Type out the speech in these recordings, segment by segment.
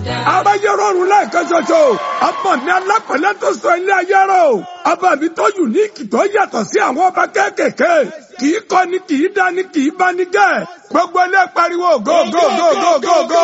aráyé rọrùn lẹ́ẹ̀kan ṣoṣo ọmọ mi alápẹ̀lẹ́ tó sọ ilé ayé rọ ọba mi tó yùníkì tó yàtọ̀ sí àwọn ọba kéékèèké kì í kọ́ ni kì í dá ni kì í bá ni gẹ̀ gbogbo ilé pariwo go go go go go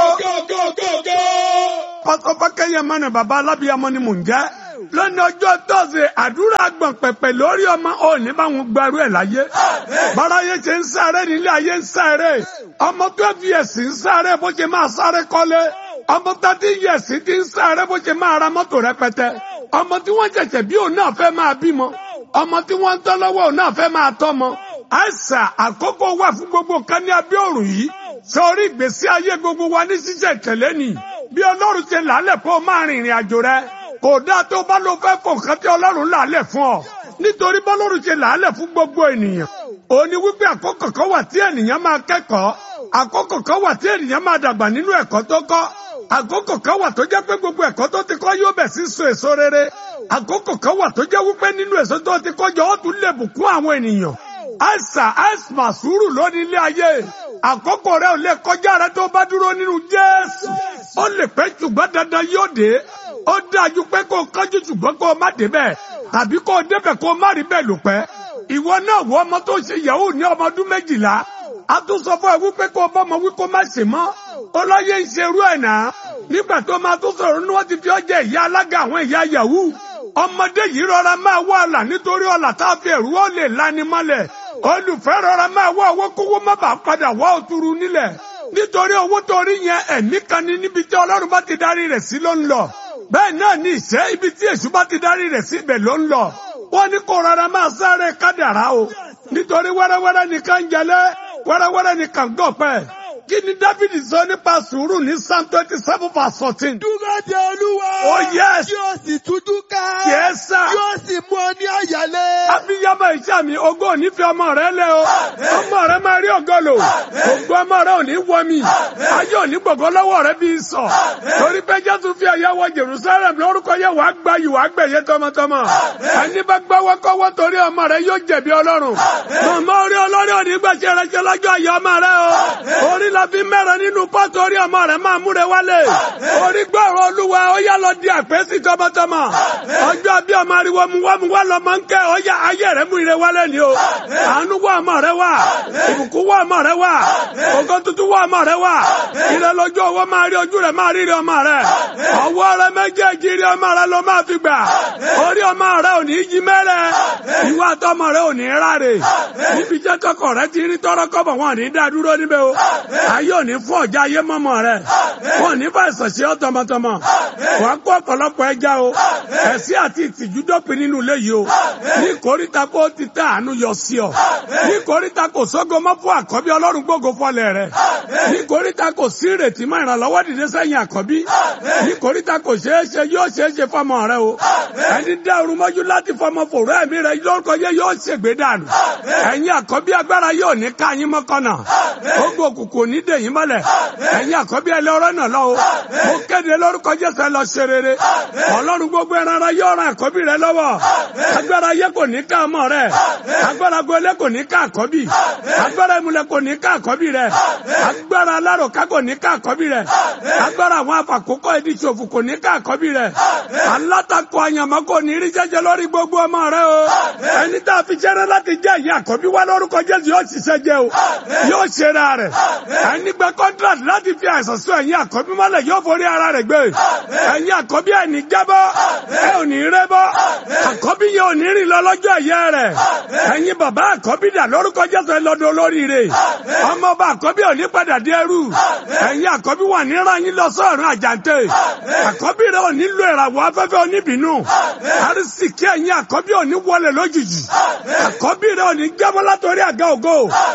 go. pásọ fákẹ́yẹ mọ́nà bàbá alábíyamọ ni mò ń jẹ́ lónìí ọjọ́ tọ́sẹ̀ àdúrà gbọ̀n pẹ̀pẹ̀ lórí ọmọ òní báwọn gbẹrú ẹ̀ láyé báráyé ṣe ń sáré nílé ayé ń sáré ọmọ twelve years ń sáré bó ṣe máa sáré kọ́lé ọmọ thirty years ti ń sáré bó ṣe máa ra mọ́tò rẹpẹtẹ ọmọ tí wọ́n ṣẹ̀ṣẹ̀ bí òun náà fẹ́ máa bímọ ọmọ tí wọ́n ń tọ́ lọ́wọ́ òun náà fẹ́ máa tọ́mọ àìsà àkókò wà fún gbogbo kan ní abẹ́ òrùn yìí sọrí ìgbésí ayé gbogbo wa ní ṣíṣẹ̀ tẹ̀lé ni bí ọlọ́run ṣe làálẹ̀ kó o máa rìn ìrìn àjò rẹ kò dáa tó bá ló fẹ́ fò nǹkan tí ọlọ́run làálẹ̀ fún ọ nítorí bọ́lọ́run ṣe làálẹ̀ fún gbogbo ènìyàn òní wípé àkókò kan wà tí ènìyàn máa kẹ́kọ̀ọ́ àkókò kan wà tí ènìyàn máa dàgbà nínú ẹ̀kọ́ tó kọ́ àkókò kan wà tó jẹ́ pé gbogbo ẹ̀kọ́ tó ti kọ́ yóò bẹ̀ sí so èso rere àkókò kan wà tó jẹ́ wípé nínú èso tó ti kọ́ jọ ó tún lè bùkún àwọn ènìyàn àìsà àìsà sùúrù lónìí ilé ayé àkókò rẹ ò lè kọjá rẹ tó bá dúró nínú Jésù ó lè pẹ́ ṣùgbọ́n dandan yóò dé ó dájú pé kó o kánjú ṣùgbọ́n kó o má débẹ̀ tàbí kó o débẹ̀ kó o má rí bẹ́ẹ̀ lò pẹ́ ìwọ náà wọ ọmọ tó ṣe yahoo ní ọmọ ọdún méjìlá a tún sọ fún ẹ wípé kó o bọ́ ọmọ wí kó má ṣe mọ́ ọlọ́yẹ ń ṣerú ẹ̀ náà nígbà tó máa tún sọ̀rọ̀ ní wọ́n ti fi ọjà ìyá alága àwọn ìyá yahoo ọmọdé yìí rọra máa wá ọ̀là nítorí ọ̀là tá a fi ẹ̀rú ó lè lani mọ́lẹ̀ olùfẹ́ rọra máa wá owó kówó má bàa padà wá òtúrú nílẹ̀ nítorí owó tó rí yẹn ẹ̀mí kan ní níbi tí ọlọ́run bá ti darí rẹ̀ sí ló ń lọ bẹ́ẹ̀ náà ní ìṣẹ́ ibi tí èṣù bá ti darí rẹ̀ sí ibẹ̀ ló ń lọ wọ́n ní kó rọra máa sáré kádàrá o nítorí wẹ́rẹ́wẹ́rẹ́ nìkan jẹlé wẹ́rẹ́wẹ́rẹ́ nìkan gọ̀pẹ́ kí ni Dáfídì sọ nípa sùúrù ní Psalm twenty seven verse fourteen. Dúró de Olúwa. Oh yes. Yóò sì tújú ká. Yes sir. Yóò sì mú ọ ní àyálé. Abiyamọ iṣẹ́ mi, ògo ò ní fi ọmọ rẹ lẹ o. Ọmọ rẹ máa rí ògo lò. Ògo ọmọ rẹ ò ní wọ mi. Ayé ò ní gbogbo lọ́wọ́ rẹ bí sọ. Torí pé Jésù fi ẹ̀yà wọ Jerusalem lórúkọ yẹ wàá gba yìí wàá gbẹ̀yẹ tọmọtọmọ. Ẹni bá gbọ́wọ́ kọ́wọ́ torí ọmọ rẹ yóò jẹ̀bi Ọlọ́run. Màmá orí olórí òní gbàṣẹ rẹ ṣe lọ́jọ́ ayé ọmọ rẹ o. Orí la fi mẹ́rin nínú pọ́ọ̀tù orí ọmọ rẹ máa múre wálé. Orí gbọ́rọ̀ Olúwa ó yá lọ di àpèsè tọmọtọmọ. Ọjọ́ bí ọmọ ariwo mu wá mu wá lọ máa ń kẹ́ ọ yá ayé rẹ mú ire wálé ni o. Àánú wá ọmọ rẹ wá. Ìbùkún wá ọmọ rẹ wá. Ògo tuntun wá ọmọ rẹ wá. Ire lójú owó máa rí ojú rẹ máa rí ire ọmọ rẹ. Ọwọ́ rẹ méjèèjì rí ọmọ rẹ ló máa fi gbà. Orí ọmọ rẹ ò ní yí mẹ́rẹ̀. Ìwà àtọmọ rẹ ò ní ráre. Níbi jẹ́ kọ́kọ́ rẹ ti rí tọ́rọ́ kọ́bọ̀ wọn ò ní dá dúró níbẹ̀ o. Ayé ò ní fún ọjà ayé mọ́mọ́ rẹ. Wọn ò ní fà ìsọ̀sí ọ́ tọmọtọmọ. Wàá kó ọ̀pọ̀lọpọ̀ ẹja o. Ẹ̀sìn àti ìtìjú dópin nínú ilé yìí o. Ní ìkórìtà kó ti tẹ àánú yọ sí ọ. Ní ìkórìtà kò sógo mọ́ fún àkọ́bí ọlọ́run gbogbo fọlẹ̀ rẹ̀. Ní ìkórìtà kò sí ìrètí mọ́ ìrànlọ́wọ́ dìde sẹ́yìn àkọ́bí. Ní ìkórìtà kò ṣeé ṣe yóò ṣeé ṣe fọmọ rẹ o. Ẹni dá orun mọ́jú láti fọmọ fòrò ẹ̀mí rẹ lórúkọ yẹ yóò ṣègbè dànù. Ẹ̀yin àkọ́bí agbára yóò ní ká yín mọ́kànnà. Ogun òkùnkùn ní dèyín mọ́lẹ̀. Ẹ̀yin àkọ́bí ẹlẹ́ọ̀rọ̀ náà lọ o. Mo kéde lórúkọ Jésù ẹ lọ ṣe rere. Ọlọ́run gbogbo ẹran ara yóò ran àkọ́bí rẹ lọ́wọ́. Agbára ayé kò ní ká ọmọ rẹ. Agbára gbolé kò ní ká àkọ́bí. Agbára ìmùlẹ̀ kò ní ká àkọ́bí rẹ. Agbára aláròká kò ní ká àkọ́bí rẹ. Agbára àwọn afàkókò ẹni ṣòfò kò ní ká àkọ́bí rẹ. Alátakò àyànmọ́ kò ní rí jẹ́jẹ́ lórí gbogbo ọmọ rẹ o. Ẹni tá a fi jẹ́rẹ́ láti jẹ́ ìyá àkọ́bí wá lórúkọ Jésù yóò ṣiṣẹ́ jẹ́ o. Yóò ṣe ra rẹ̀. Ẹni gbẹ kọ́ńtrát láti fi àìsàn sún ẹ̀yìn àkọ́bí mọ́lẹ̀ yóò forí ara rẹ̀ gbé. Ẹ̀yin àkọ́bí ẹ̀ ní jábọ́. Ẹ ò ní rẹ́ bọ́. Àkọ́bí yẹn ò ní rìn lọ lọ́jọ́ ẹ̀yẹ rẹ̀. Ẹ̀yin bàbá àkọ́bí dà lórúkọ Jésù ẹ lọ́dọ̀ olóríire. Ọmọ ọba àkọ́bí ò ní padà dé ẹrú. Ẹ̀yin àkọ́bí wà ní ràn yín lọ sọ́ọ̀rùn àjàǹtẹ̀. Àkọ́bí rẹ̀ ò ní lo ìràwọ̀ afẹ́fẹ́ oníbìnú. Àrísìkí ẹ̀yin àkọ́bí ò ní wọlé lójijì. Àkọ́bí rẹ̀ ò ní jábọ́ látòrí àga ògo.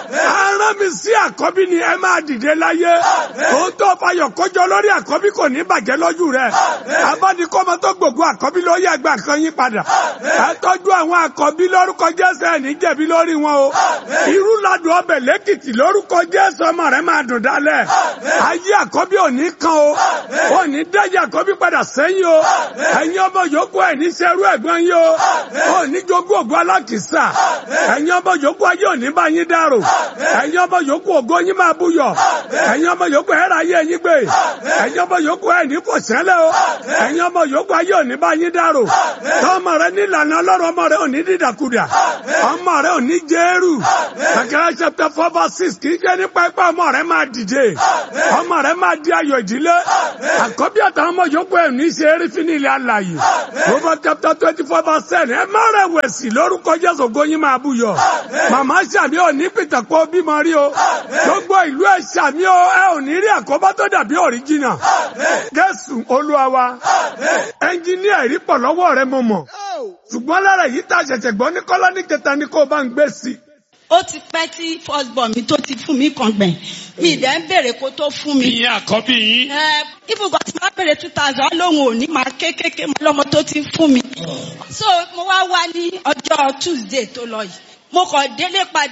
Arán mi sí àkọ́bí ni ẹ máa dìde láyé. Òótọ́ fayọ̀ kọjọ lórí àkọ́bí kò ní bàjẹ́ lójú rẹ̀. Abánikọ́mọ tó gbogbo àkọ́bí ló yẹ gbà kan yín padà. Ẹ tọ́jú àwọn àkọ́bí lórúkọ Jésù ẹ̀ ní jẹ̀bi lórí wọn o. Irú ladùn ọbẹ̀ lẹ́kìtì lórúkọ Jésù ọmọ rẹ̀ máa dùn dálẹ̀. Ayé àkọ́bí ò ní kan o. Ò ní dájà àkọ́bí padà sẹ́yìn o. Ẹ̀yin ọmọ yòókù ẹ̀ ní sẹ́rú ẹ̀gbọ́n yín o. Ò ní jogún ògùn alákìsà. Ẹ̀yin ọmọ yòókù ayé ò ní bá yín dárò. Ẹ̀yin ọmọ yòókù ògo yín máa buyọ̀ búyọ̀ ẹ̀yin ọmọ yòókù ẹ̀rọ ayé ẹ̀yin gbé ẹ̀yin ọmọ yòókù ẹ̀ ní kò sẹ́lẹ̀ o ẹ̀yin ọmọ yòókù ayé òní bá yín dárò tọ́mọ rẹ nílànà ọlọ́run ọmọ rẹ òní dídàkudà ọmọ rẹ òní jẹ́rù kàkẹ́rẹ́ chapter four verse six kì í ṣe nípa ipá ọmọ rẹ máa dìde ọmọ rẹ máa di ayọ̀ ìdílé àkọ́bí àtàwọn ọmọ yòókù ẹ̀ ní ṣe eré fún ilé alàyè Proverbs chapter twenty four verse ten ẹ má rẹ̀wẹ̀sì lórúkọ Jésù góyin máa búyọ̀ màmá sàmì ò ní pìtàkọ́ bímọ rí o gbogbo ìlú ẹ̀ sàmì ò ẹ ò ní rí àkóbá tó dàbí òríjìnà Jésù Olúwa wa ẹnjíníà rí pọ̀ lọ́wọ́ rẹ mo mọ̀ ṣùgbọ́n lára èyí tá a ṣẹ̀ṣẹ̀ gbọ́ ní kọ́lá ní kẹta ní kó o bá ń gbé sí i ó ti pẹ́ tí first born mi tó ti fún mi kan gbẹ̀yìn mi ì dẹ̀ ń béèrè kó tó fún mi. ìyẹn àkọ́bí yín. ẹ ibùgbọ́ tí wọ́n béèrè two thousand lóhùn òní máa kékeré mọ́ lọ́mọ tó ti fún mi. so mo wá wá ní ọjọ́ Tuesday tó lọ yìí mo kàn délé padà.